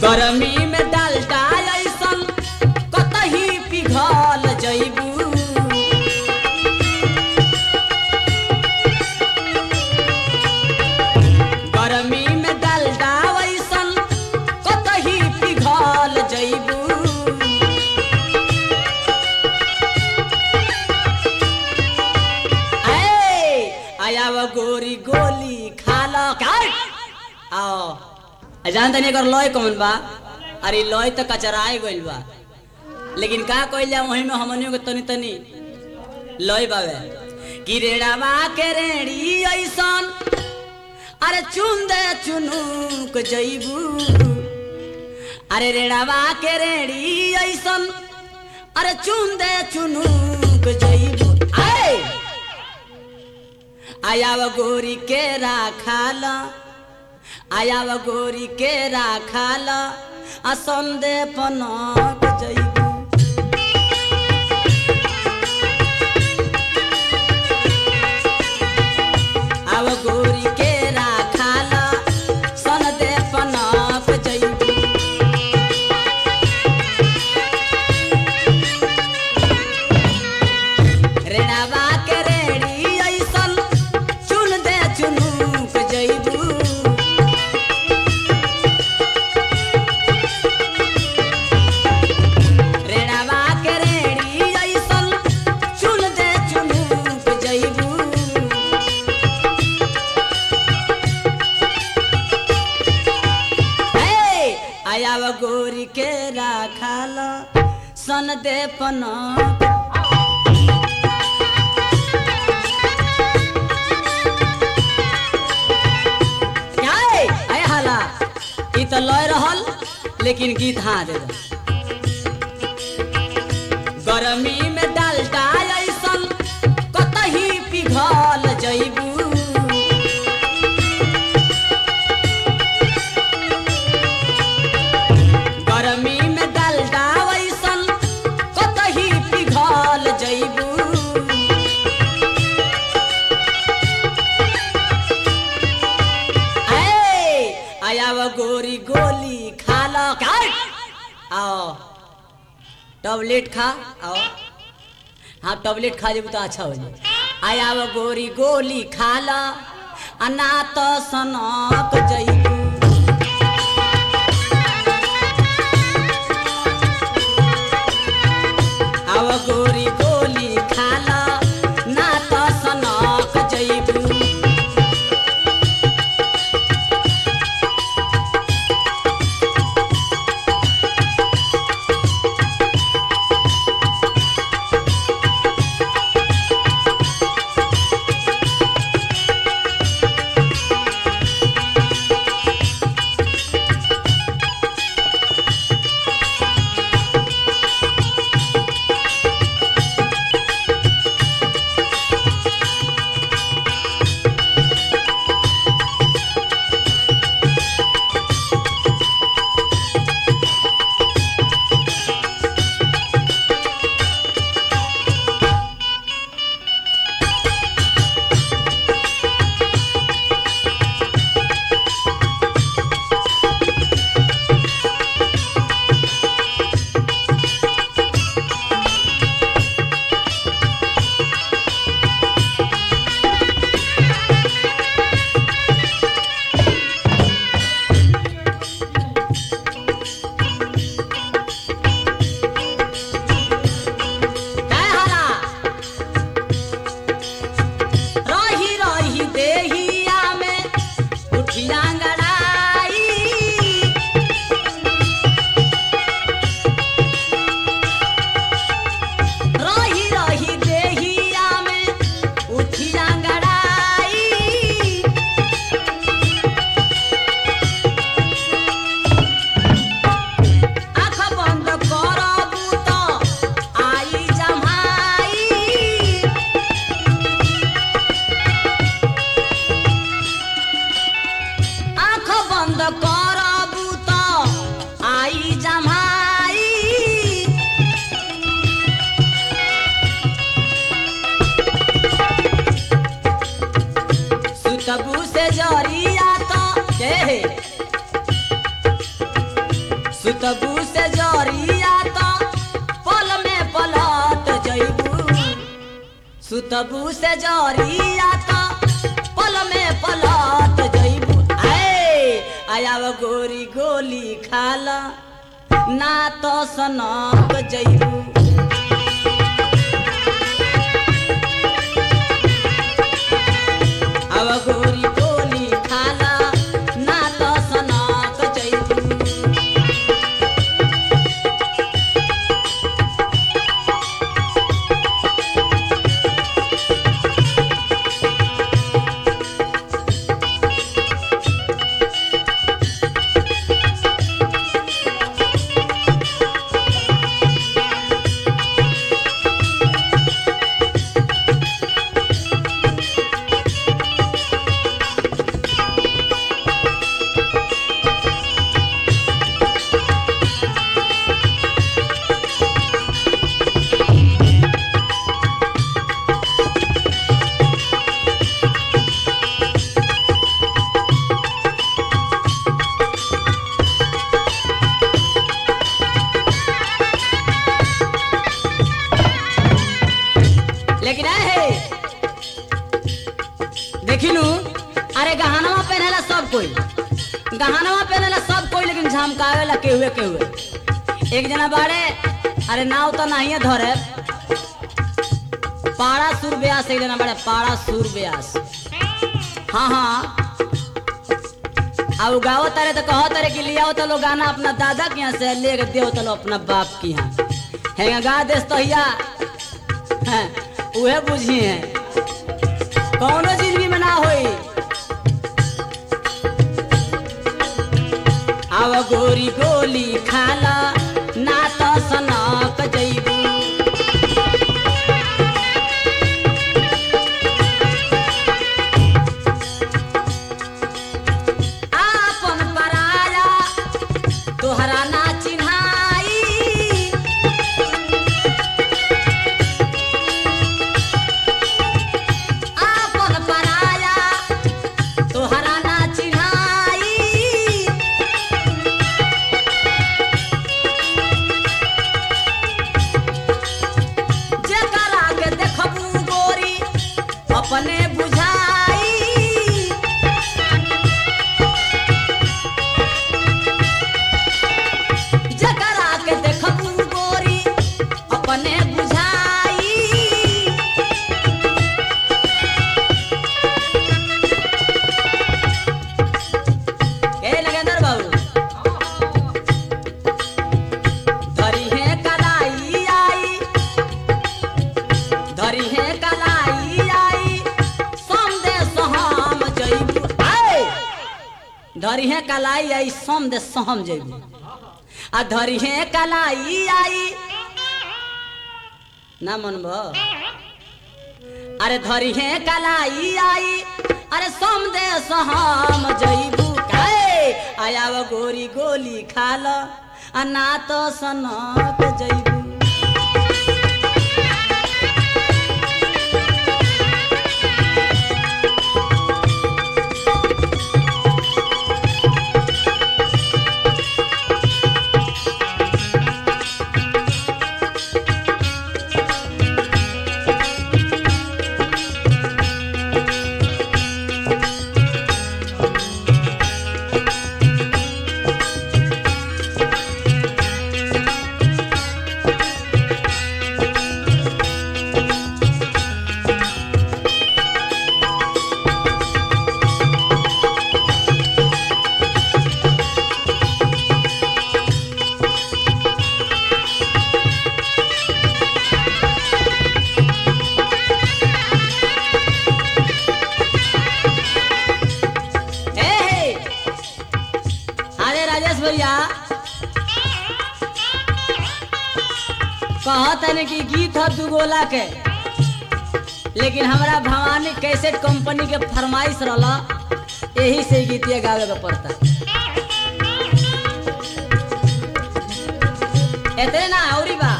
गरमी में डालडा ऐसन कतही पिघल जइबू गरमी में डालडा ऐसन कतही पिघल जइबू ए आयाव गोरी गोली खाल काट आओ आ जान तनी एकर लय कौन बा अरे लय तो कचराए गइल बा लेकिन का कइल जा वही में हमनियों के तनी तनी लय बावे कि रेड़ावा के रेड़ी ऐसन अरे चुन दे चुनुक जइबू अरे रेड़ावा के रेड़ी ऐसन अरे चुन दे चुनुक जइबू आए आयाव गोरी के राखाल आयाव गोरी के राखाल आ संदे पनक जइबू आव गोरी के राखाल संदे पनक जइबू रेणावा के रेड़ी ऐसन चुन दे चुनुक जइबू रेणावा के रेड़ी ऐसन चुन दे चुनुक जइबू हे आयाव गोरी के राखाल सन दे पनक क्या है अरे हाला ई तो लय रहल लेकिन गीत हाँ दे दो गरमी में डालडा ऐसन कतही पिघल जइबू गरमी में डालडा ऐसन कतही पिघल जइबू ए आयाव गोरी गोली खा लो काट आओ टॉबलेट खा आओ हाँ टॉबलेट खा जेबू तो अच्छा हो जाए आयाव गोरी गोली खा लो अना तो सनक जइबू आव गोरी गोली खा लो ना तो सनक जइबू सुतबू से जरिया तो पल में पलट जइबू सुतबू से जरिया तो पल में पलट जइबू आए आयाव गोरी गोली खाला ना तो सनक जइबू अब गोरी गोली खाला ना तो सनक जइबू लेकिन है देखिनु अरे गहनवा पहनेला सब कोई गहनवा पहनेला सब कोई लेकिन झमकावेला केहुए केहुए एक जना बाड़े अरे नाव तो नहीं धरे पाड़ा सुर ब्यास एक जना बाड़े पाड़ा सुर ब्यास हाँ हाँ अब गाओ तारे तो कहो तारे कि लियाओ तो लो गाना अपना दादा के यहाँ से ले के दियो तो लो अपना बाप के यहाँ है गा देस तो हिया हैं, उहे बुझी है कौनो चीज भी मना होई आव गोरी गोली खाला ना तो सनक जइबू आपन पराया तोहरा ना चिन्हाई आपन पराया तोहरा ना चिन्हाई जेकरा के देखबू गोरी अपने बुझाई जेकरा के देखबू गोरी अपने बुझाई ए नगेंद्र बाबू धरी है कलाई आई धरी है कलाई आई संदेश हम जइबू आए धरी है कलाई आई संदेश हम जइबू आ धरी है कलाई आई ना मनबो अरे धरी है कलाई आई अरे संदेश हम जइबू काए आयाव गोरी गोली खाल आ ना तो सनक जइबू ए हे अरे राजेश भैया कहत है कि गीत है दुगोला के लेकिन हमरा भवानी कैसेट कंपनी के फरमाइश रहला यही से गीतिया गावे के पड़ता एतने ना औरी बा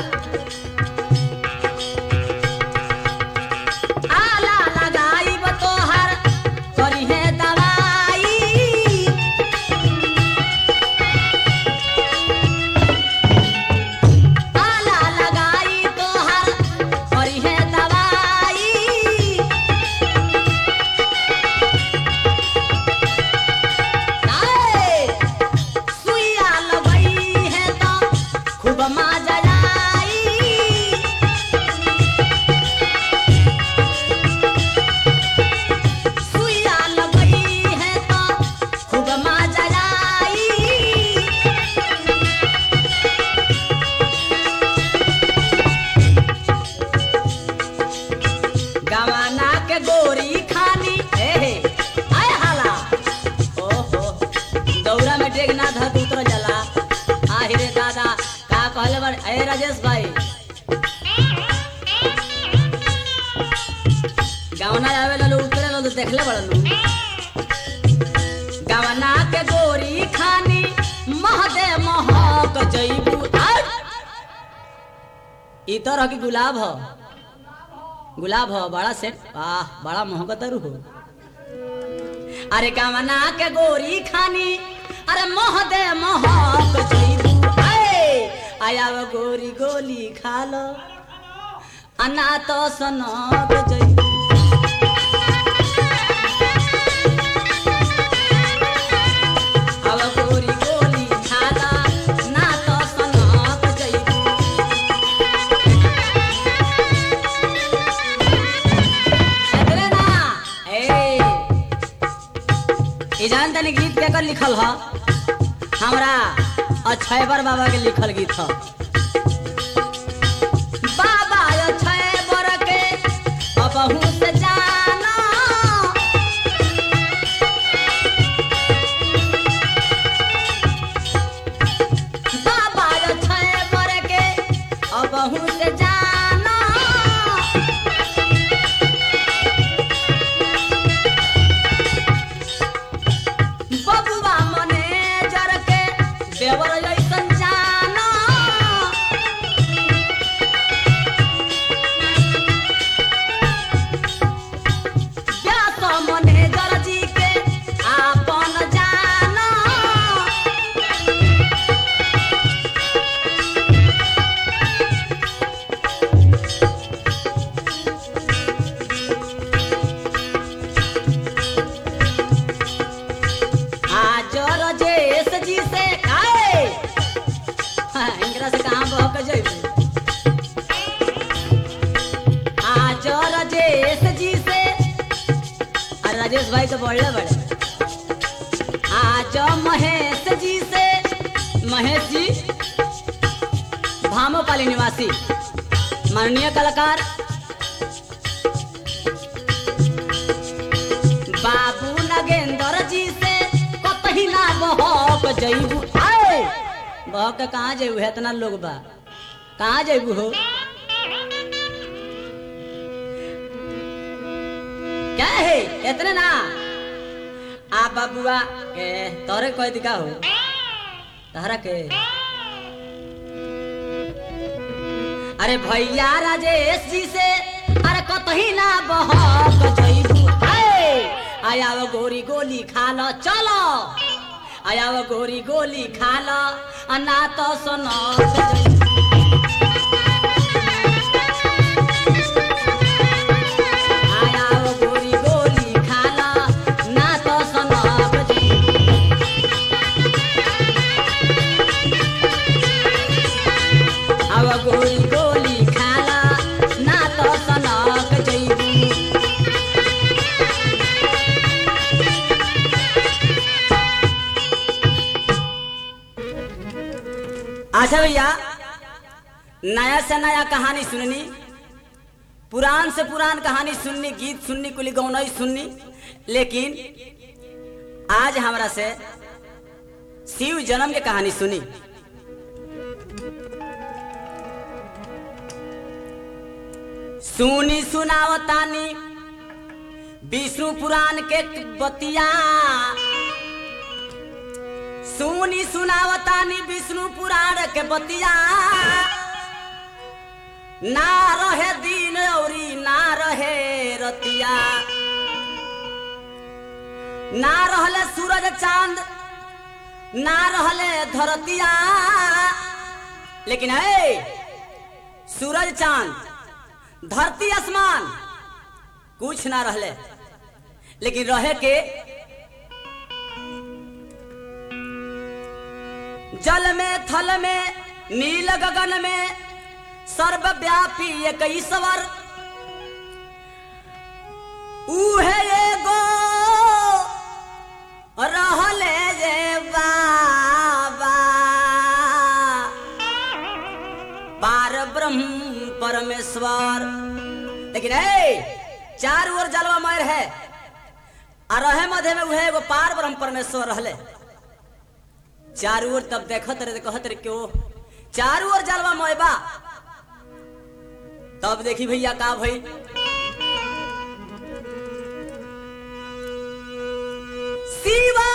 आला लगाइब तोहर करिहे दवाई ए राजेश भाई गावना आवे लो उतरे लो तो देखले बड़नु गावना के गोरी खानी महदे महक जईबू आय ई तरह की गुलाब ह गुलाब ह बड़ा सेट वाह बड़ा मोहब्बत हो अरे गावना के गोरी खानी अरे महदे महक जईबू आय आया वो गोरी गोली खा लो अना तो सनक जईबू अब गोरी गोली खाला ना तो सनक जईबू एतरे ना ए ई जान तनी गीत के कर लिखल ह हमरा अक्षयवर बाबा के लिखल गीत ह बाबा अक्षयवर के अबहू से जाना बाबा अक्षयवर के अबहू से जाना बबुआ मने जर के देवर जैसन जाना व्यास मने जर जी के आपन जाना आज रजेश जी से आए हाँ, इनकरा से कहाँ बहक जइबू आज राजेश जी से अरे राजेश भाई तो बढ़ले बड़े आज महेश जी से महेश जी भामोपाली निवासी माननीय कलाकार बाबू नगेंद्र जी से कतही ना बहक जइबू आए बहक के कहाँ जइबू है इतना लोग बा कहाँ जइबू हो क्या है इतने ना आ बाबुआ के तोरे कोई दिखा हो तहरा के अरे भैया राजेश जी से अरे कतही ना बहक जइबू आए आया वो गोरी गोली खा लो चलो आया वो गोरी गोली खा लो आ ना तो सुनो आया वो गोरी गोली खा लो ना तो सुनो अब गोली गोली खाला ना तो सनक जइबू अच्छा भैया नया से नया कहानी सुननी पुरान से पुरान कहानी सुननी गीत सुननी कुली गौनई सुननी लेकिन आज हमरा से शिव जन्म के कहानी सुनी सुनी सुनावतानी विष्णु पुराण के बतिया सुनी सुनावतानी विष्णु पुराण के बतिया ना रहे दिन औरी ना रहे रतिया ना रहले सूरज चांद ना रहले धरतिया लेकिन है सूरज चांद धरती आसमान कुछ ना रहले लेकिन रहे के जल में थल में नील गगन में सर्वव्यापी एक ईश्वर उहे एगो रहले जे बाबा पार ब्रह्म परमेश्वर लेकिन है चार ओर जलवा मार है आ रहे मध्य में उहे एगो पार ब्रह्म परमेश्वर रहले चार ओर तब देखत रहे कहत रहे क्यों चारू ओर जलवा मोयबा तब देखी भैया का भई शिवा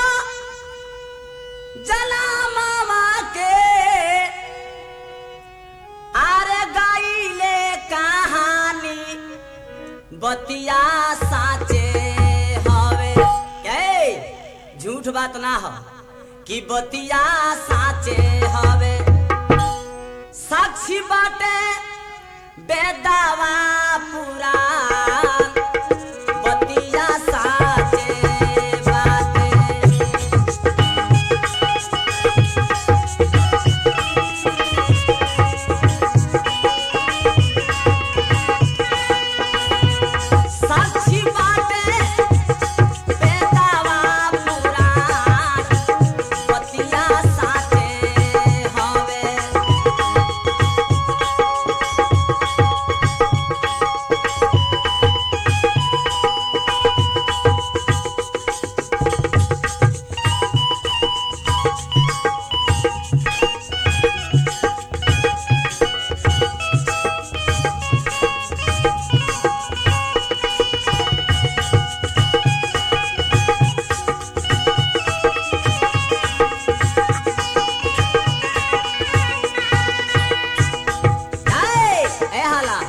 जला मामा के आरे गाइले कहानी बतिया साचे हवे ए झूठ बात ना हो कि बतिया साचे हवे साक्षी बाटे बेदावा पुराण बतिया साचे बाटे साक्षी बाटे बेदावा पुराण बतिया साचे हवे ए ए हाला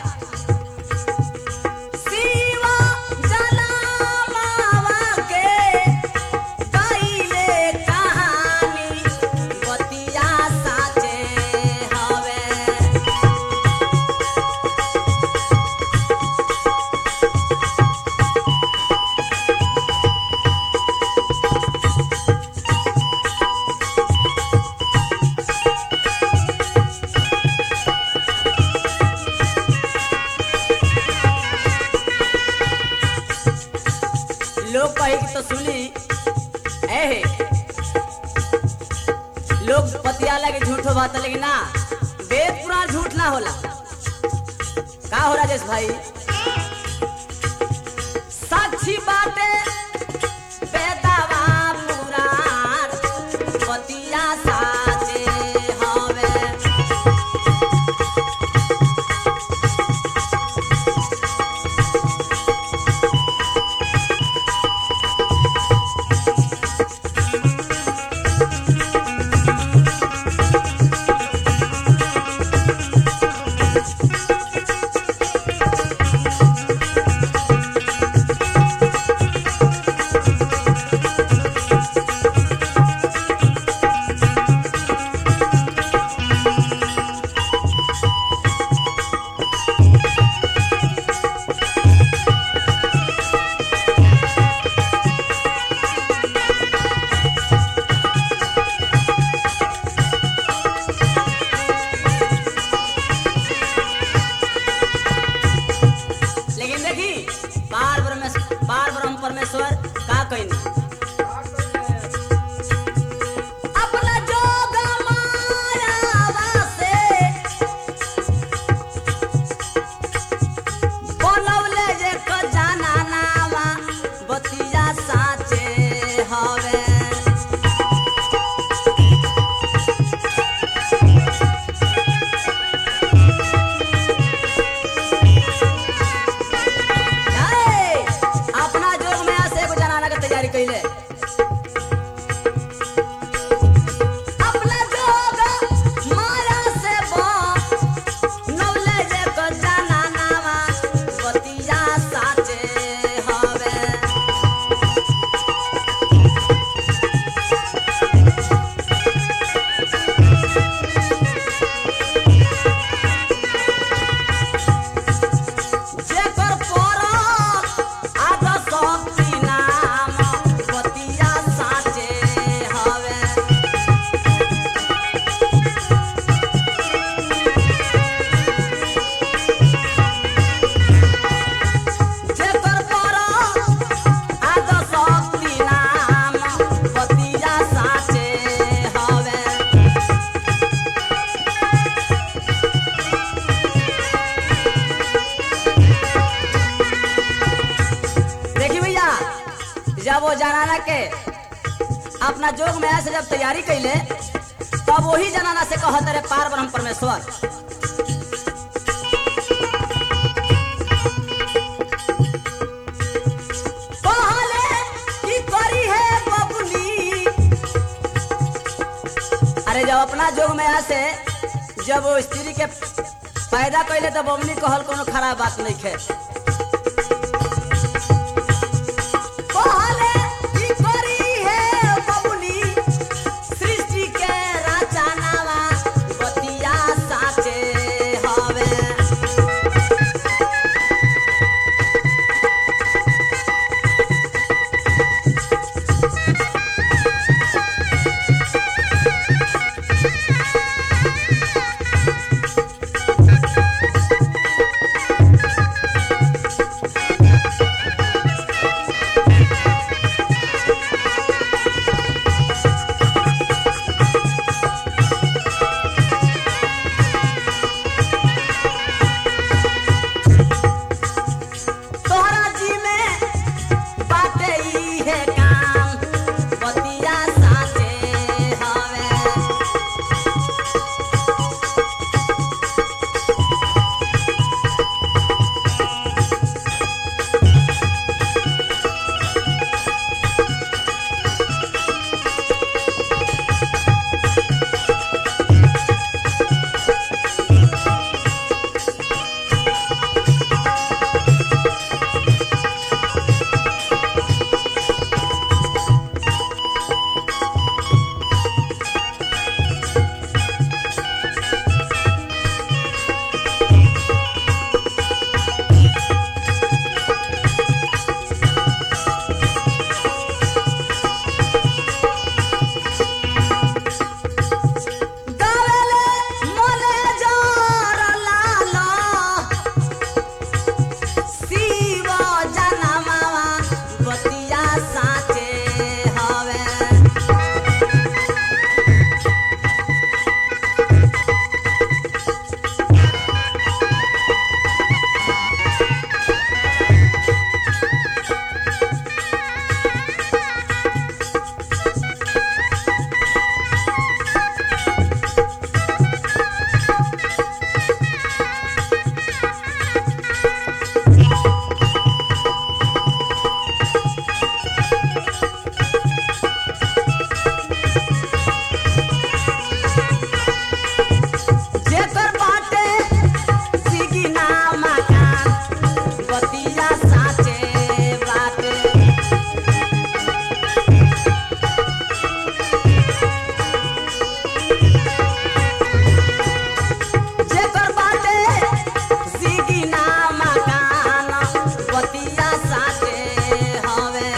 शिवा जला मावा के गाइले कहानी बतिया साचे हवे लोग कहे कि तो सुनी ए लोग पतियाला के झूठ बात है, लेकिन ना वेद पुराण झूठ ना होला का हो राजेश भाई साक्षी बाटे बेदावा पुराण पतिया साचे हवे लेकिन देखी पार ब्रह्मेश्वर पार ब्रह्म परमेश्वर का कहिन अपना जोग मायावा से बनौले जे क जाना नावा बतिया साचे हवे ए, अपना जोग में से एगो जनाना के तैयारी कैले अपना जोग माया से बन नौले जे क जाना नावा बतिया साचे हवे जेकर परत आग शक्ति नाम बतिया साचे हवे जेकर परत आग शक्ति नाम बतिया साचे हवे देखी भैया जब वो जनाना के अपना जोग में से जब तैयारी कैले तब वही जनाना से कहत रे पार ब्रह्म परमेश्वर कहले की करी है बबुली अरे जब अपना जोग में आसे जब वो स्त्री के पैदा कैले तो बबुली कहल कोनो खराब बात नहीं है कहले की करी है बबुली सृष्टि के रचनावा बतिया साचे हवे तोहरा जी में बाटे ई है काम बतिया साचे हवे गावेले मोले जोर लालो शिव जनमावा बतिया साचे हवे जेकर बाटे सिगिना मकान बतिया साचे बाटे जेकर बाटे सिगिना मकान बतिया साचे हवे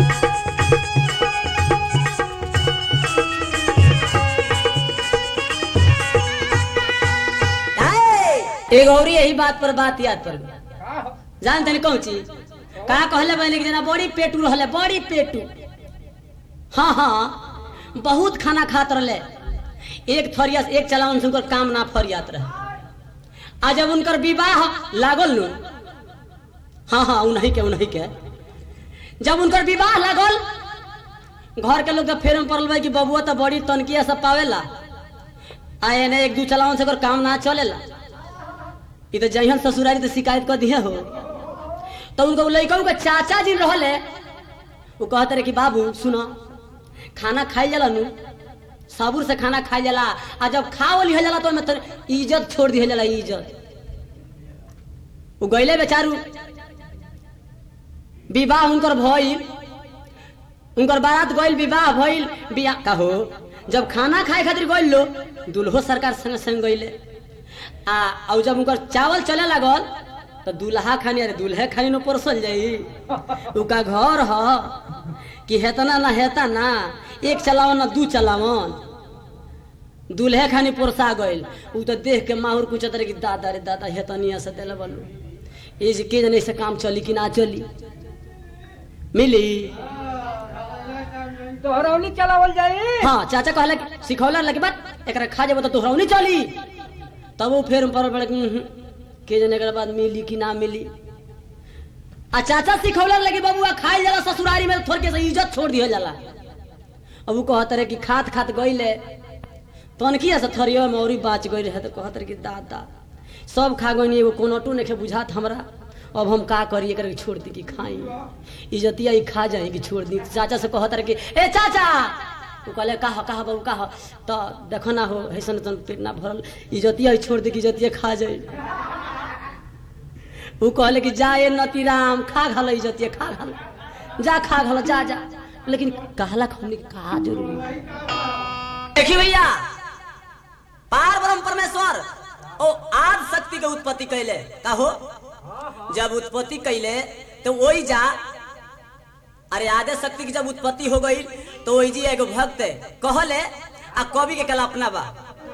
एक और यही बात पर बात याद पर जान तनी कौन चीज कहा कहले बहनी कि जना बड़ी पेटू रहले बड़ी पेटू हाँ हाँ बहुत खाना खात रहले एक थरिया से एक चलावन से उनकर काम ना फरियात रहे आ जब उनकर विवाह लागल नु हाँ हाँ उन्हीं के उन्हीं के जब उनकर विवाह लागल घर के लोग तो फेर में पड़ल बा कि बबुआ तो बड़ी तनकिया सब पावेला आ एने एक दू चलावन से ओकर काम ना चलेला ई तो जहियन ससुरारी तो शिकायत कर दिए हो तो उनको लड़का के चाचा जी रहले वो कहते रहे कि बाबू सुनो खाना खाई जाला नु साबुर से खाना खाई जाला आ जब खा लिया जाला तो ओमे तो इज्जत छोड़ दिया जाला इज्जत वो गईले बेचारू विवाह उनकर भइल उनकर बारात गइल विवाह भइल बियाह का हो जब खाना खाए खातिर गइल लो दुल्हो सरकार संग संग गइले आ और जब उनकर चावल चले लागल तो दूल्हा खानी अरे दूल्हे खानी न परसल जाई उका घर ह कि हेतना ना हेता ना एक चलावन ना दू चलावन दूल्हे खानी पोरसा गइल उ तो देख के माहुर कुछ तरह की दादा रे दादा हेतनिया से देले बलू ए जे के जने से काम चली कि ना चली मिली तोहरौली चलावल जाई हाँ चाचा कहला कि सिखौला लगे बात एकरा खा जेबो तो तोहरा चली तब वो फिर पर पड़ के जने के बाद मिली कि ना मिली आ चाचा सिखौला लगे बबुआ खाई जाला ससुरारी में थोड़ के से इज्जत छोड़ दिया जाला अब वो कहत रहे कि खात खात गईले तनकिया से थरिया मौरी बाच गई रहे तो कहत रहे कि दादा सब खा गई एगो कोनटो नहीं बुझात हमरा अब हम का करी एकरा के छोड़ दी कि खाई इज्जतिया ही खा जाए कि छोड़ दी चाचा से कहत रहे कि ए चाचा उ कहले कहा कहा बाबू कहा तो देखो ना हो ऐसन ऐसन पेट ना भरल इज्जतिया ही छोड़ दी कि इज्जतिया खा जाए उ कहले कि जा ए नतीराम खा घल इज्जतिया खा घल जा खा घल जा जा लेकिन कहला हमने कहा जरूरी देखिए भैया पार ब्रह्म परमेश्वर ओ आद शक्ति के उत्पत्ति कैले का हो जब उत्पत्ति कैले तो वही जा अरे आदे शक्ति की जब उत्पत्ति हो गई तो वही जी एगो भक्त कहले आ कवि के कल्पना बा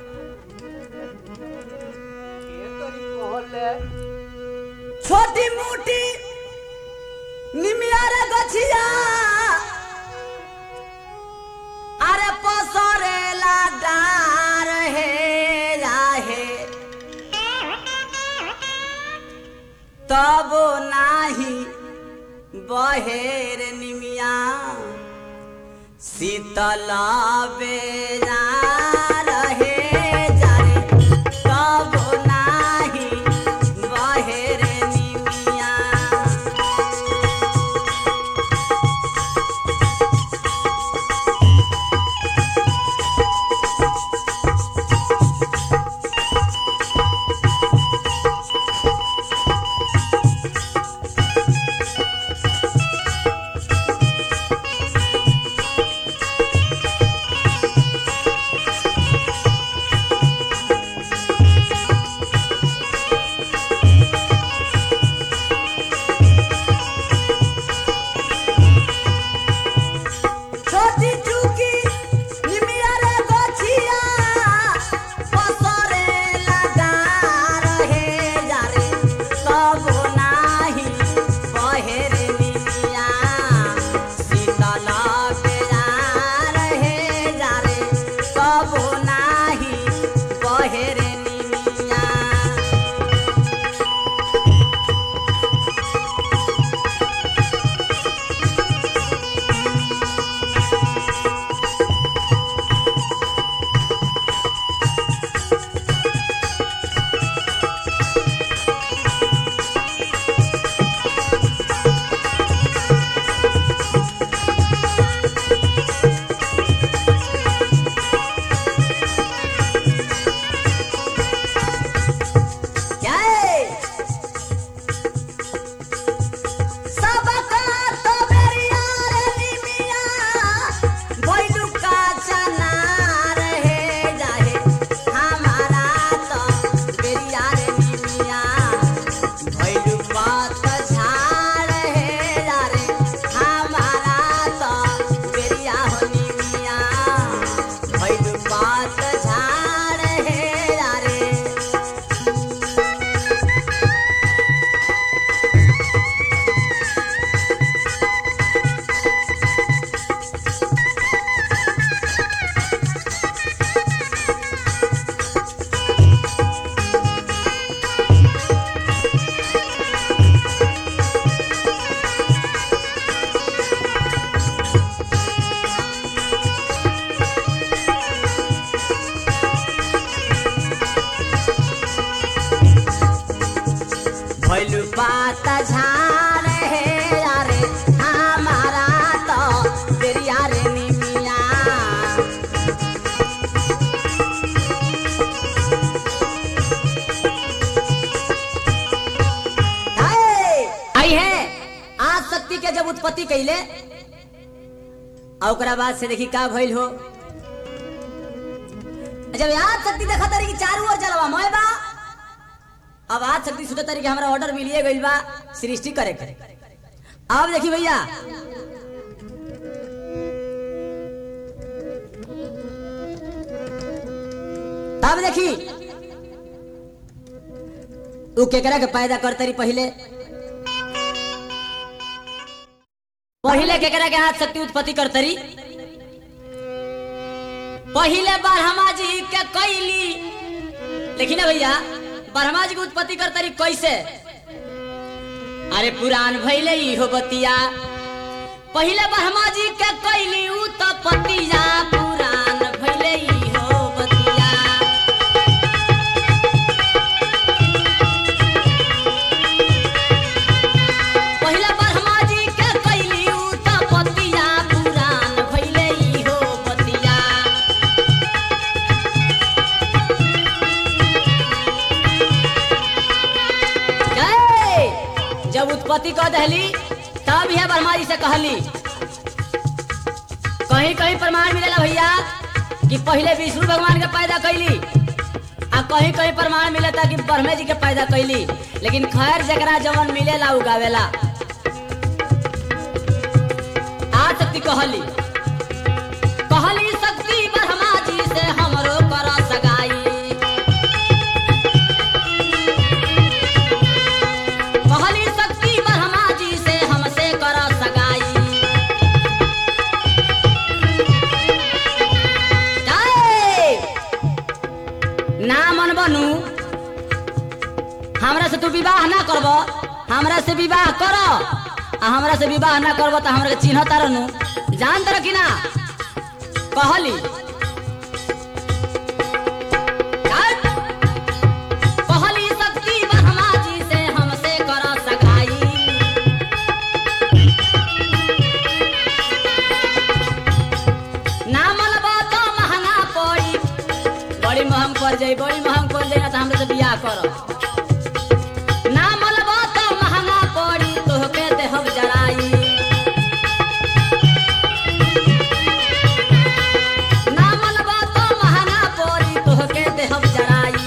छोटी मोटी निमिया रे गछिया अरे पसरेला डार हे राहे तब नाही बहेर निमिया शीतल बेरा रहे जारे तब नाही बहेर निमिया छोटी चुकी निमिया रे गोछिया पसरे लगा रहे जारे सब नाही बहेर निमिया शीतल बेरा रहे जारे सब नाही बहेर निमिया क्या है? सबका तो बेरिया रे निमिया, भइलु का चना रहे जाहे। हमारा तो बेरिया रे निमिया, भइलु पात झाड़ हे जारे। हमारा तो बेरिया हो निमिया, भइलु पात झाड़ हे जारे। भइलु बात झार हे अरे हमारा तो बेरिया रे निमिया हाय! आई है आज शक्ति के जब उत्पत्ति कैले और ओकरा बाद से देखी का भइल हो जब आज शक्ति देखा तारी कि चारू ओर जलवा मैं बा अब आज शक्ति सोचा तारी कि हमरा ऑर्डर मिलिए गइल बा सृष्टि करे के अब देखी भैया तब देखी उ केकरा के पैदा करते रही पहले पहले केकरा के हाथ शक्ति उत्पत्ति करते रही पहले ब्रह्मा जी के कैली लेकिन ना भैया ब्रह्मा जी के उत्पत्ति करते रही कैसे अरे पुराण भैले इहो बतिया पहले ब्रह्मा जी के कैली उ तो पतिया पुराण भैले इहो बतिया उत्पत्ति कह दहली तब यह ब्रह्मा जी से कहली कहीं कहीं प्रमाण मिलेला भैया कि पहले विष्णु भगवान के पैदा कैली आ कहीं कहीं प्रमाण मिलता कि ब्रह्मे जी के पैदा कैली लेकिन खैर जकरा जवन मिलेला उगावेला आ शक्ति कहली कहली शक्ति ब्रह्मा जी से हमरो कर सगाई कहली शक्ति ब्रह्मा जी से हमसे कर सगाई जाए। ना मन बनू हमरा से तू विवाह ना करब हमरा से विवाह कर आ हमरा से विवाह ना करब तो हमरा के चिन्ह तारनु जान तर कि ना कहली जाए। कहली शक्ति ब्रह्मा जी से हमसे कर सगाई ना मलबा तो महंगा पड़ी बड़ी महंग पड़ जाई बड़ी महंग पड़ जाई ना तो हमरे से बियाह कर ना मलबा तो महंगा पड़ी तोहके देहब जराई ना मलबा तो महंगा पड़ी तोहके देहब जराई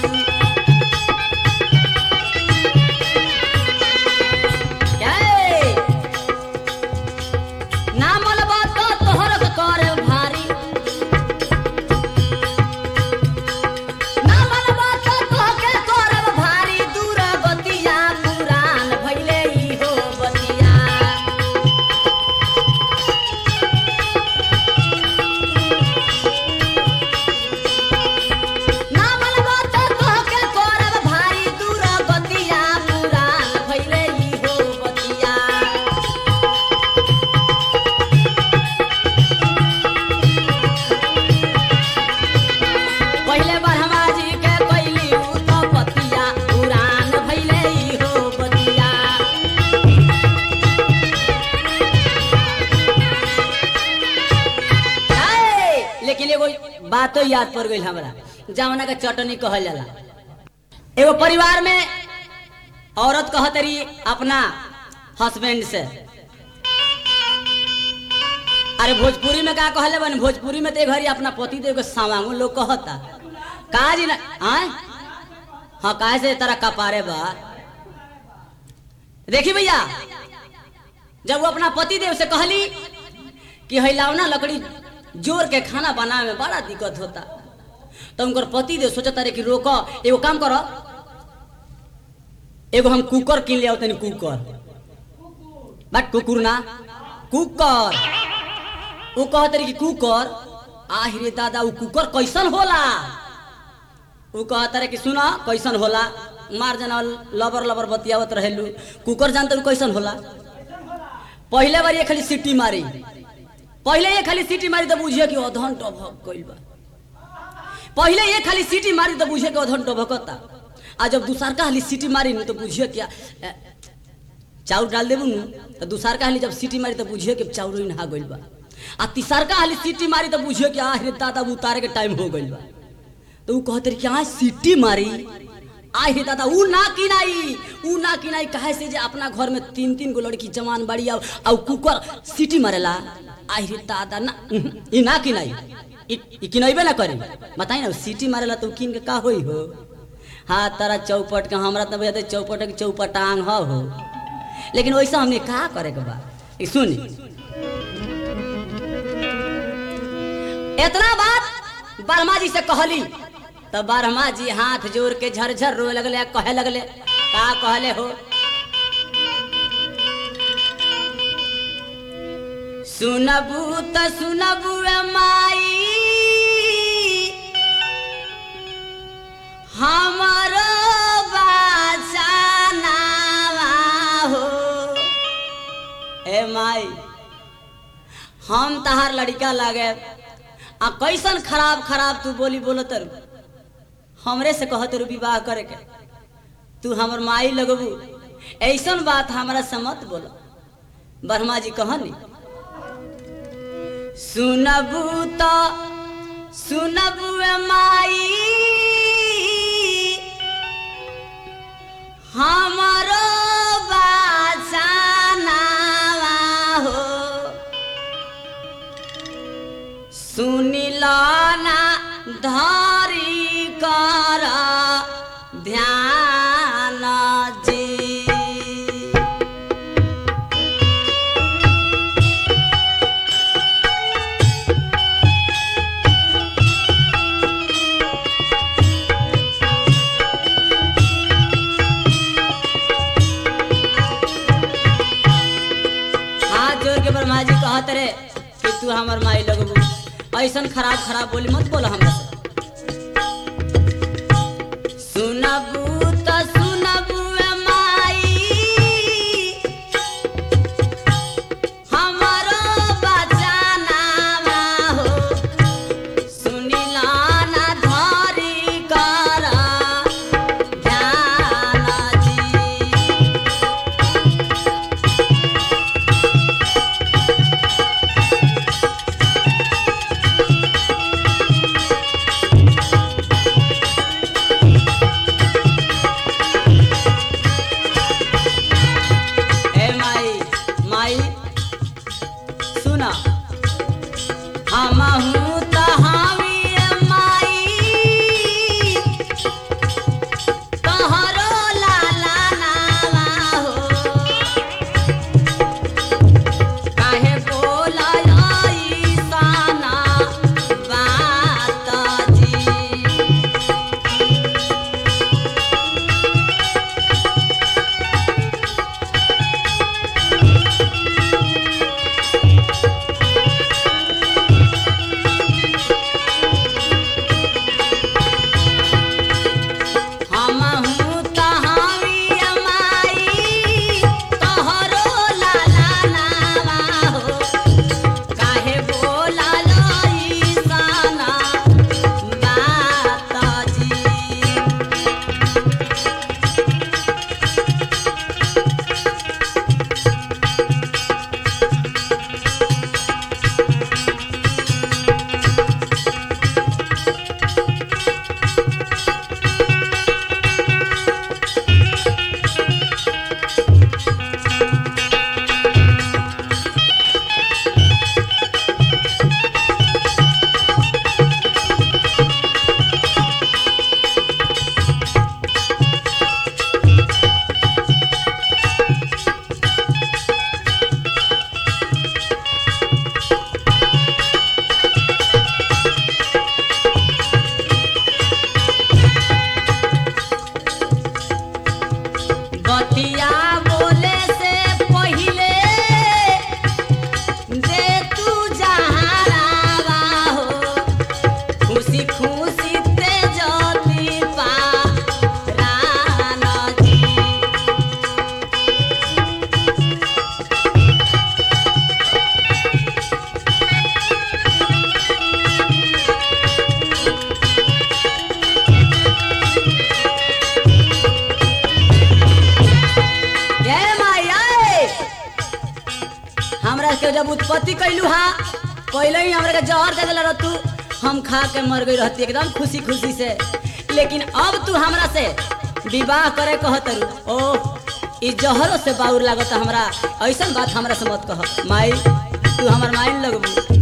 जय। ना मलबा तो तोहर के करे भारी ना मलबा तो तोहके करब भारी दूर बतिया पुरान भइले ई हो बतिया ना मलबा तो तोहके करब भारी दूर बतिया पुरान भइले ई हो बतिया पहिले ब्रह्मा जी के कैली उ तो पतिया पुरान भइले ई हो बतिया है, लेकिन एगो बातो याद पड़ गई हमरा जवना के चटनी कहल जाला एगो परिवार में औरत कहत रही अपना हस्बैंड से अरे भोजपुरी में का कहले बन भोजपुरी में ते घरी अपना पति देव के सावांगो लोग कहता का जी ना आय हाँ काहे से तरह कपारे बा देखी भैया जब वो अपना पति देव से कहली कि हिलावना लकड़ी जोर के खाना बनावे में बड़ा दिक्कत होता तो उनकर पति देव सोचता रहे कि रोक एगो काम करो एगो हम कुकर किन ले तनी कुकर बट कुकुर ना कुकर वो कहते रहे कि कुकर आहिरे दादा वो कुकर कैसन होला वो कहता रहे कि सुना कैसन होला मार जना लबर लबर बतियावत रहेलू कुकर जानते कैसन होला पहले बार ये खाली सीटी मारी पहले ये खाली सीटी मारी तो बुझिए कि अधन टभक गइल बा पहले ये खाली सीटी मारी तो बुझिए कि अधन टभकता आ जब दूसर का हाली सीटी मारी न तो बुझिए क्या अ, चाउर डाल देबू न तो दूसर का हाली जब सीटी मारी तो बुझिए कि चाउर ही नहा गइल बा आ तीसर का हाली सीटी मारी तो बुझिए कि आह रे दादा उतारे के टाइम हो गइल बा तो ऊ कहते रहे कि आज सीटी मारी आय हे दादा ऊ ना किनाई ऊ ना किनाई काहे से जे अपना घर में तीन तीन गो लड़की जवान बड़ी आउ आउ कुकर सीटी मारेला आय रे दादा ना उहुं, ई ना किनाई ई ई किनैबे ना करी बताई ना सीटी मारेला तो ऊ किन के का होई हो हाँ तारा चौपट के हमरा तो भैया चौपट के चौपटांग ह हो लेकिन वैसा हमने का करे के बा ई सुनी इतना बात बर्मा जी से कहली तो बर्मा जी हाथ जोड़ के झरझर रोए लगले आ कहे लगले का कहले हो सुनबू त सुनबू ए माई हमारो बाचानावा हो ए माई हम तहार लड़का लागे आ कैसन खराब खराब तू बोली बोलत रू हमरे से कहत रू विवाह करे के तू हमर माई लगबू ऐसन बात हमरा से मत बोल ब्रह्मा जी कहनी सुनबू तो सुनबू ए माई हमारो बाचा ध्यान जी हाथ जोड़ के ब्रह्मा जी कहत रे कि तू हमर माई लगबू ऐसन खराब खराब बोली मत बोल हमरा से सुनबू त सुनबू ए माई हमरो बचानावा हो सुनिला ना धरी कर ध्यान जी ए माई माई सुना हमहू त हावी ए माई तोहरो लाला नावा हो काहे बोलाई साना बात जी हमहू तहावी अमाई तोहरो लाला नावा हो काहे बोला लई साना बात जी बतिया बोले से पहिले दे तू जहारावा हो खुशी खुशी ते जती पा राना जी ये माई आए हमरा के जब उत्पत्ति कैलू हा पहले ही हमरा के जहर दे दिला तू हम खा के मर गई रहती एकदम खुशी खुशी से लेकिन अब तू हमरा से विवाह करे कहत ओ ई जहरों से बाउर लागत हमरा ऐसन बात हमरा से मत कह माई तू हमर माई लगबू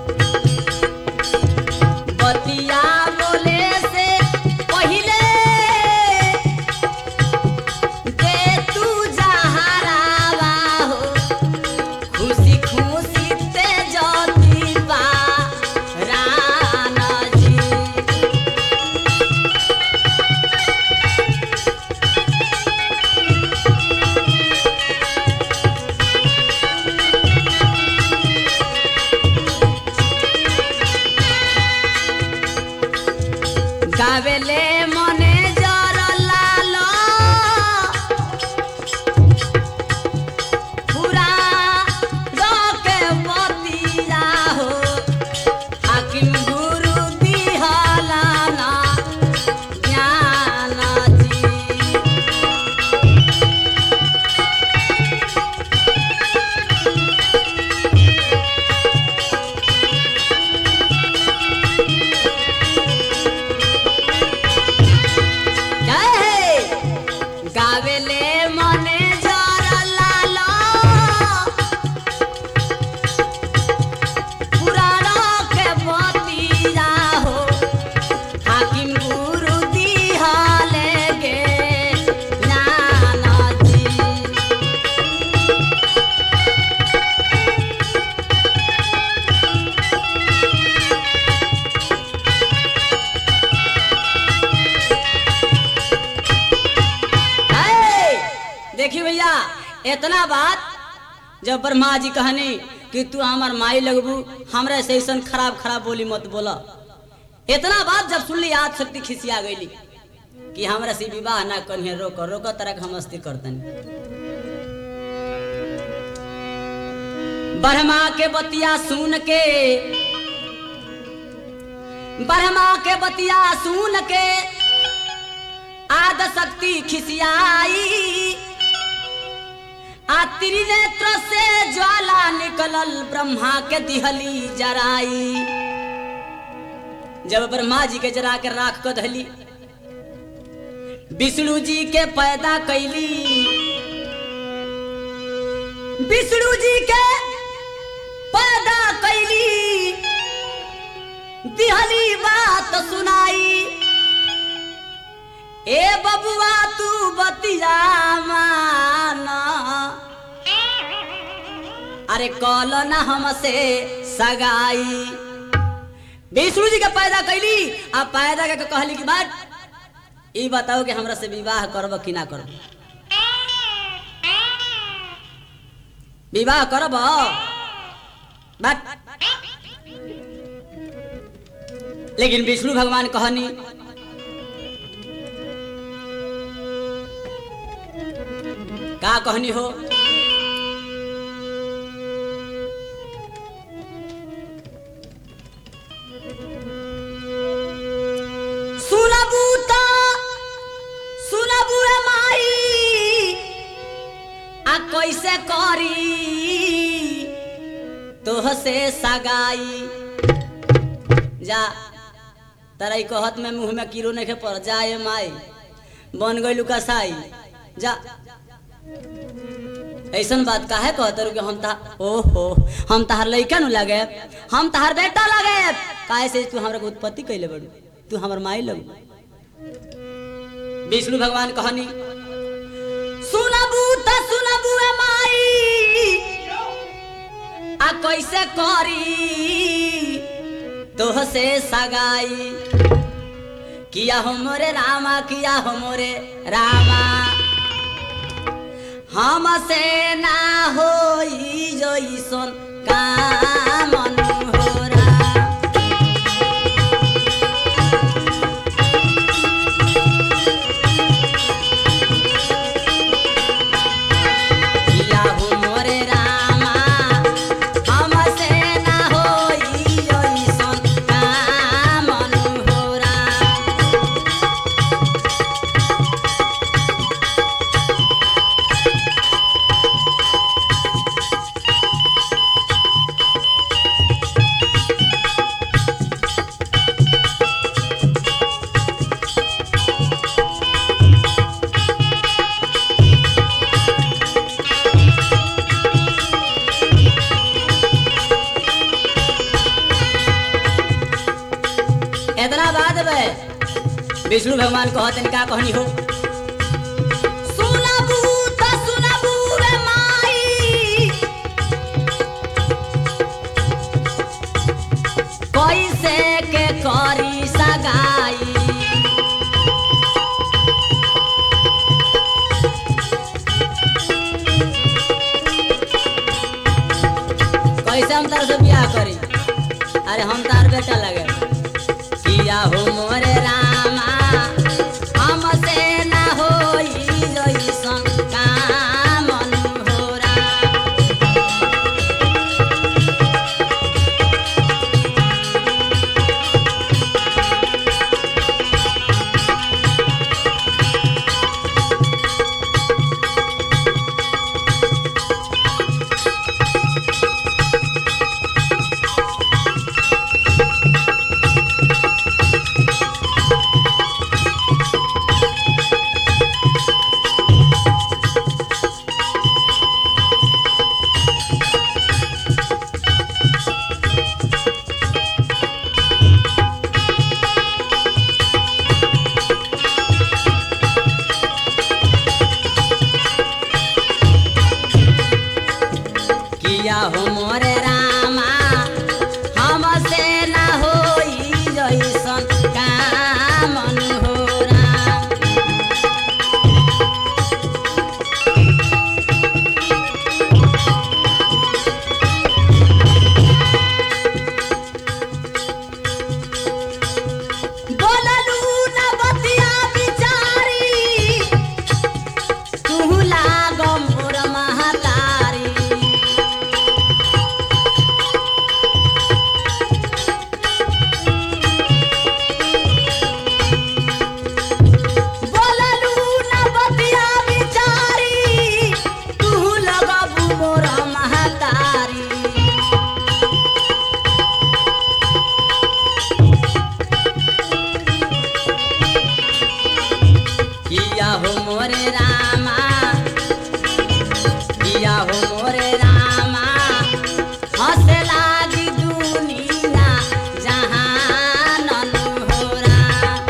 बतिया बोले से पहिले दे तू जहरावा हो खुशी खुशी ते जती बा राना जी इतना बात जब ब्रह्मा जी कहनी कि तू हमार माई लगबू हमरा से ऐसा खराब खराब बोली मत बोला इतना बात जब सुनली आज शक्ति खिसिया गईली कि हमरा से विवाह ना करिए रोक रोक तरह के हम अस्ती करतनी ब्रह्मा के बतिया सुन के ब्रह्मा के बतिया सुन के आद शक्ति खिसियाई आ त्रिनेत्र से ज्वाला निकलल ब्रह्मा के दिहली जराई जब ब्रह्मा जी के जरा के राख को धली विष्णु जी के पैदा कैली विष्णु जी के पैदा कैली दिहली बात सुनाई ए बबुआ तू बतिया माना अरे कल ना हमसे सगाई विष्णु जी के पैदा कैली आ पैदा के कहली की बात ई बताओ कि हमरा से विवाह करब कि ना करब विवाह करब बात लेकिन विष्णु भगवान कहनी का कहनी हो सुनबू तो सुनबू रे माई आ कैसे करी तोह से सगाई जा तारा ई कहत में मुंह में कीड़ो नहीं पड़ जाए माई बन गई कसाई जा ऐसन बात काहे कहत रू कि हम ता ओहो हम तहार लइका नु लगे हम तहार बेटा लगे काहे से तू हमरा के उत्पत्ति कैले बड़ू तू हमर माई लगू विष्णु भगवान कहनी सुनबू त सुनबू ए माई आ कैसे करी तोह से सगाई किया हो मोरे रामा किया हो मोरे रामा हमसे ना होई जइसन काम अनहोरा किया हो मोरे रामा हमसे ना होई जइसन काम अनहोरा इतना बात बे विष्णु भगवान कहते का कहनी हो सुनबू त सुनबू रे माई कैसे के करी सगाई कैसे हम तार से बियाह करी अरे हम तार बेटा लगे किया हो मोरे रामा हमसे ना होई जइसन काम अनहोरा मोरे रामा किया हो मोरे रामा हंसे लागी दुनिया जहान होरा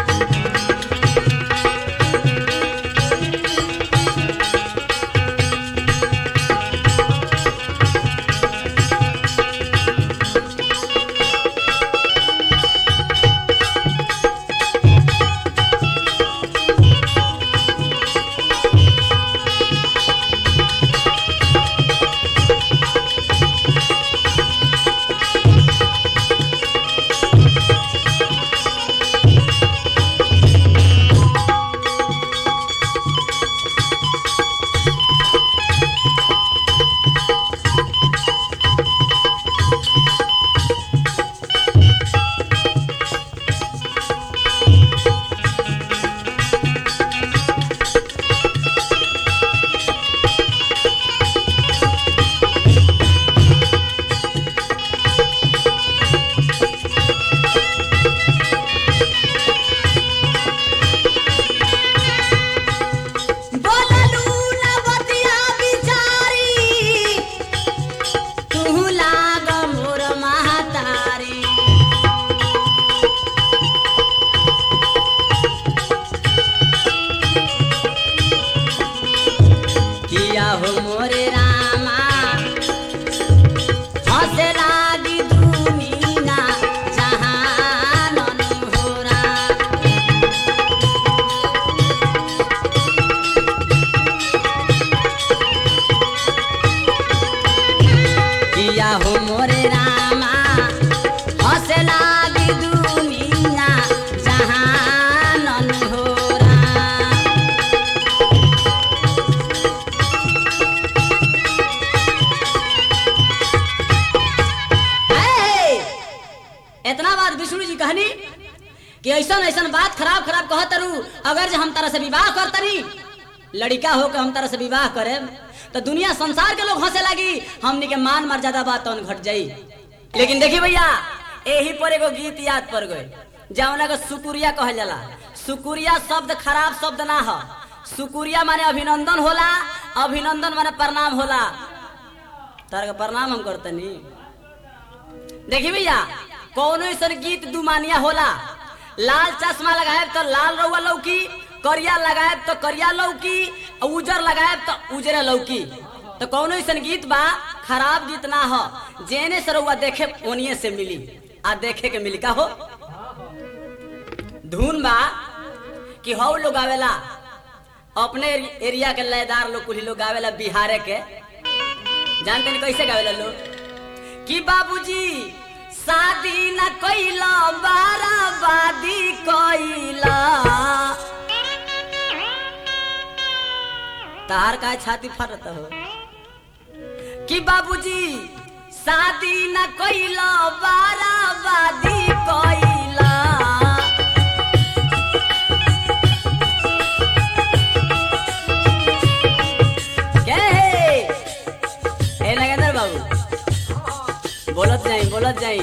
बोललू न बतिया बिचारी तू लाग मोर महतारी किया हो मोरे रामा हंसे लागी दुनिया जहान होरा किया हो मोरे रामा हंसे लागी दुनिया जहान होरा है। इतना बात विष्णु जी कहनी कि ऐसा ऐसा बात खराब खराब कहत रू अगर जे हम तरह से विवाह करतनी लड़का हो के हम तरह से विवाह करे तो दुनिया संसार के लोग हंसे लगी हमनी के मान मर्यादा बात तौन घट जाई लेकिन देखी भैया यही पर एगो गीत याद पड़ गए जौना के सुकुरिया कहल जाला सुकुरिया शब्द खराब शब्द ना हो सुकुरिया माने अभिनंदन होला अभिनंदन माने प्रणाम होला तार के प्रणाम हम करतनी देखी भैया कौनो ऐसा गीत दुमानिया होला लाल चश्मा लगाए तो लाल रउआ लौकी करिया लगाए तो करिया लौकी और उजर लगाए तो उजरे लौकी तो कौनो ऐसा गीत बा खराब गीत ना हो जेने से रउआ देखे ओनिए से मिली आ देखे के मिली का हो धुन बा कि हौ लोग आवेला अपने एरिया के लयदार लोग कुछ लोग आवेला बिहारे के जानते नहीं कैसे गावेला लोग कि बाबूजी शादी न कैला बाराबादी कैला तार का छाती फटत हो कि बाबूजी शादी न कैला बाराबादी कैला के हे ए नगेंद्र बाबू बोलत जाई बोलत जाई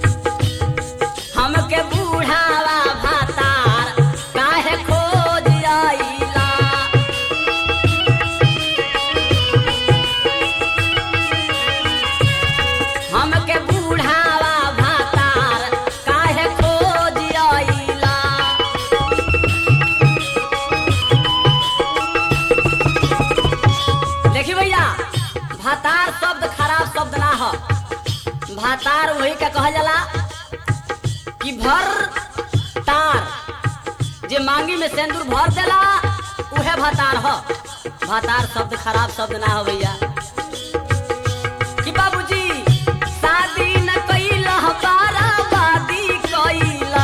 हमके बूढ़ावा भातार काहे खोज आइला हमके बूढ़ावा भातार काहे खोज आइला देखी भैया भातार शब्द खराब शब्द ना हो भातार वही का कहल जाला कि भर तार जे मांगी में सिंदूर भर देला उहे भातार हो भातार शब्द खराब शब्द ना हो भैया कि बाबूजी शादी न कइला बाराबादी कइला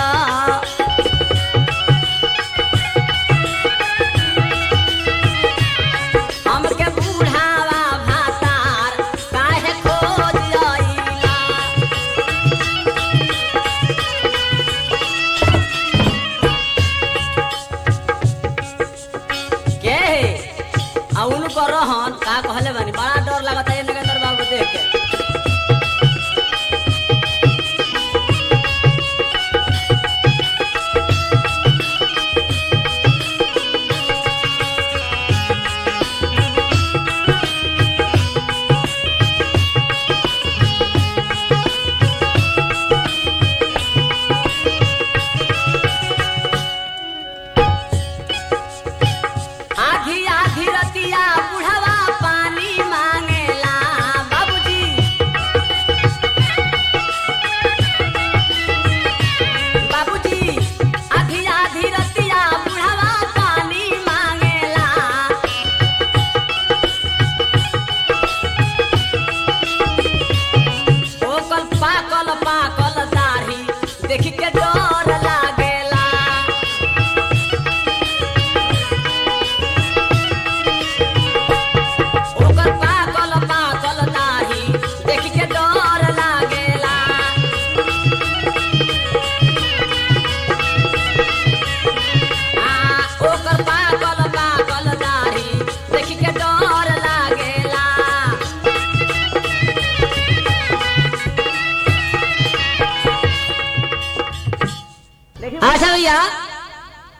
हमके बूढ़ावा भातार काहे खोज आइला के आ उनको रहन का कहले बानी बड़ा डर लगता है नगेंद्र बाबू देख के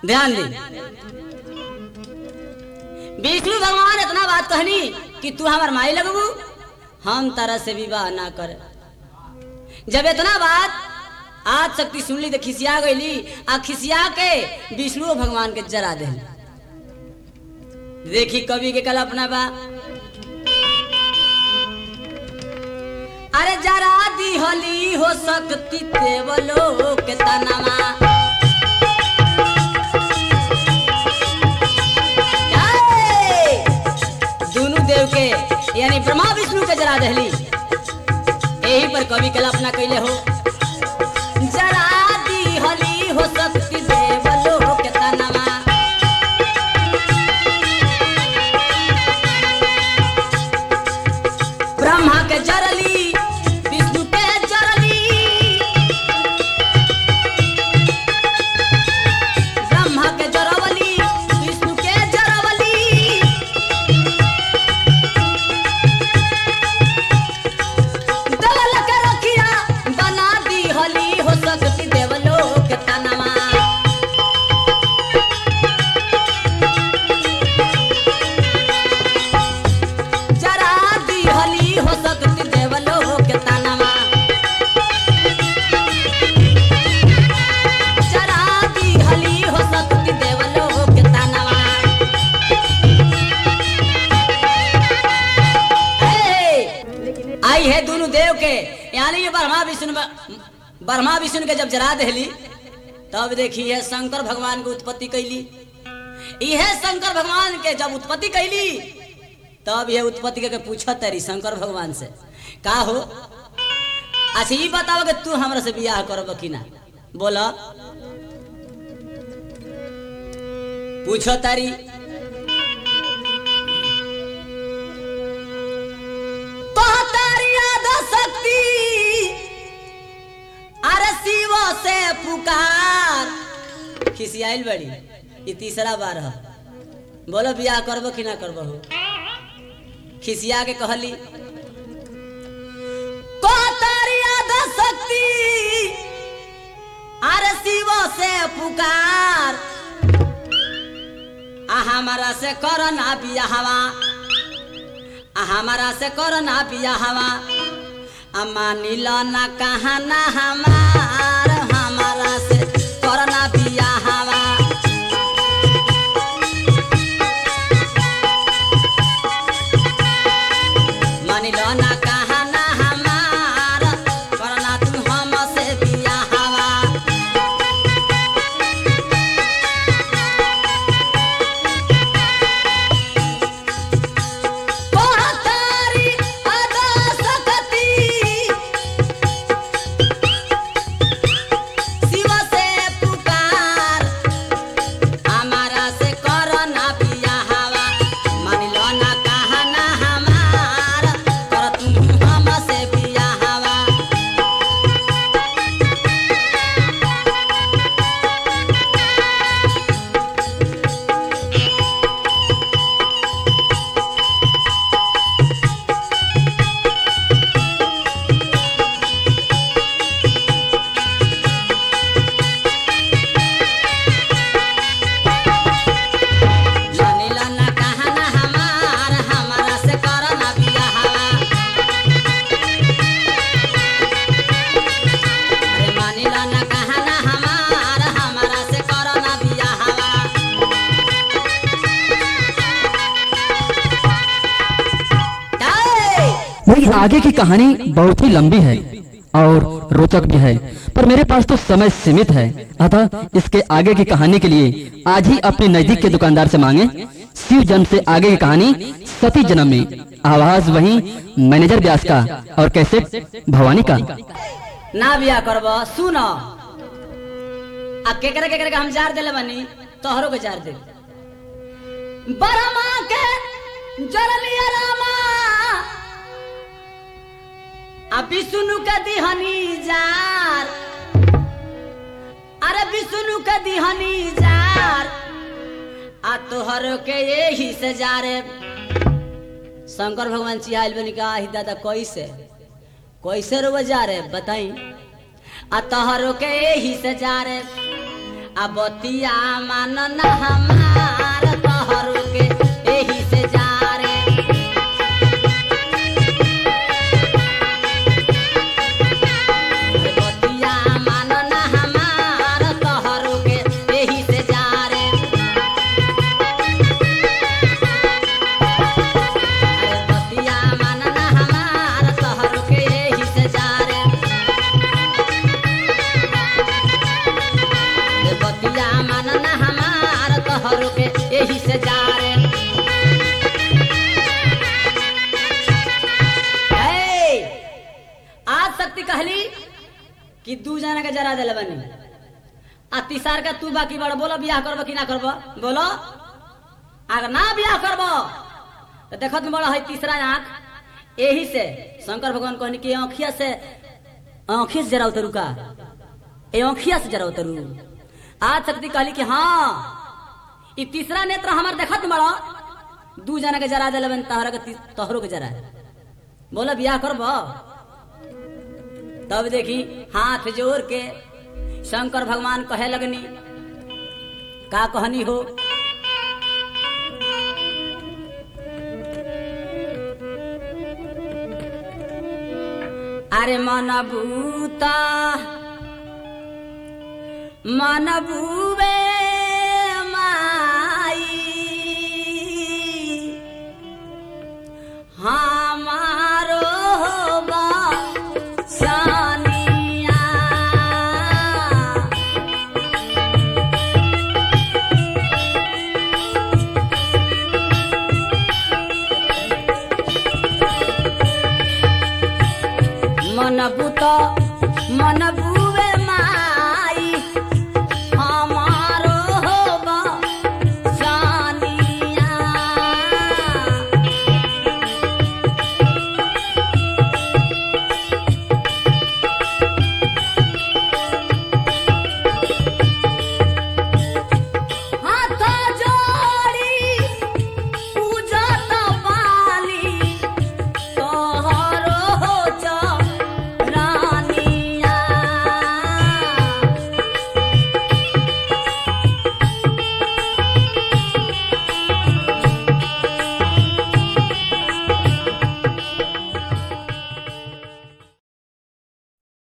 ध्यान दी विष्णु भगवान इतना बात कहनी कि तू हमार माई लगबू हम तरह से विवाह ना कर जब इतना बात आज शक्ति सुनली तो खिसिया गईली आ खिसिया के विष्णु भगवान के जरा दे देखी कवि के कल्पना बा अरे जरा दी होली हो सकती देवलो के तनमा जय! दोनों देव के यानी ब्रह्मा विष्णु के जरा दहली यही पर कवि कल्पना कैले हो जरा दी होली हो सकती देवलो के तनमा ब्रह्मा के जरली विष्णु के जरली ब्रह्मा के जरवली विष्णु के जरवली दलल के रखिया बना दी हली हो सकती देवलो के तनमा जरा दी हली हो सकती देवलो के तनमा जरा दी हली हो सकती देवलो के तनमा ए, आई है दोनों देव के यानी ये ब्रह्मा विष्णु ब्रह्मा विष्णु के जब जरा देली तब देखी है शंकर भगवान की उत्पत्ति कैली यह शंकर भगवान के जब उत्पत्ति कैली तब ये उत्पत्ति के पूछत तरी शंकर भगवान से का हो अच्छा ये बताओ कि तू हमरा से बियाह करब कि ना बोला पूछो तारी तोहतारी याद शक्ति अरे शिव से पुकार खिसियाइल बड़ी ये तीसरा बार है बोलो बियाह करबो कि ना करबो हो खिसिया के कहली तोहतारी याद शक्ति अरे शिव से पुकार आ हमारा से करो ना बियाहवा आ हमारा से करो ना बियाहवा अम्मा नीलो ना कहा ना हमार हमारा से करो ना बियाहवा मानिलो ना कहा ना हमार करो ना तू हमसे बियाहवा तोहतारी अदा सकती शिव से पुकार हमारा से करो ना बियाहवा मान लो ना कहा ना हमार कर तू हमसे बियाहवा मानी लो ना कहा ना हमार हमारा से करो ना बियाहवा अरे मानी लो ना कहा ना हमार हमारा से करो ना बियाहवा जय! वही आगे की कहानी बहुत ही लंबी है और रोचक भी है पर मेरे पास तो समय सीमित है अतः इसके आगे की कहानी के लिए आज ही अपने नजदीक के दुकानदार से मांगे शिव जन्म से आगे की कहानी सती जन्म में आवाज वही मैनेजर व्यास का और कैसे भवानी का ना बिया करब सुन आ केकरे केकरे के हम जार देले बानी तोहरो के जार दे बरमा के जरलिया रामा आ विष्णु के दिहनी जार अरे विष्णु के दिहनी जार आ तोहरो के यही से जारे शंकर भगवान चिहाइल बनी का ही दादा कैसे कैसे रो जा रे बताई आ तोहरो के यही से जा रे आ बतिया मानन हमार तोहरो के एही से जा रे बतिया मानन हमार तोहरो के एही से जा रे अरे बतिया मानन हमार तोहरो के एही से जा रे रे बतिया मानन हमार तोहरो के एही से जा रे ए, आज शक्ति कहली कि दू जना के जरा दिल बनी आ तीसर का तू बाकी बड़ बोलो बियाह करबो कि ना करबो बोलो अगर ना बियाह करबो तो देखो तुम बड़ा है तीसरा आंख यही से शंकर भगवान कहनी कि आँखिया से आँखिया से जरा उतरू का ए आँखिया से जरा उतरू आज शक्ति कहली कि हाँ ई तीसरा नेत्र हमार देखत बड़ा दू जना के जरा दिल बन तहरा के ती- तोहरो के जरा बोलो बियाह करबो तब देखी हाथ जोड़ के शंकर भगवान कहे लगनी का कहनी हो अरे मन भूता मन भूबे माई हमारो बा सानिया मन बुत मन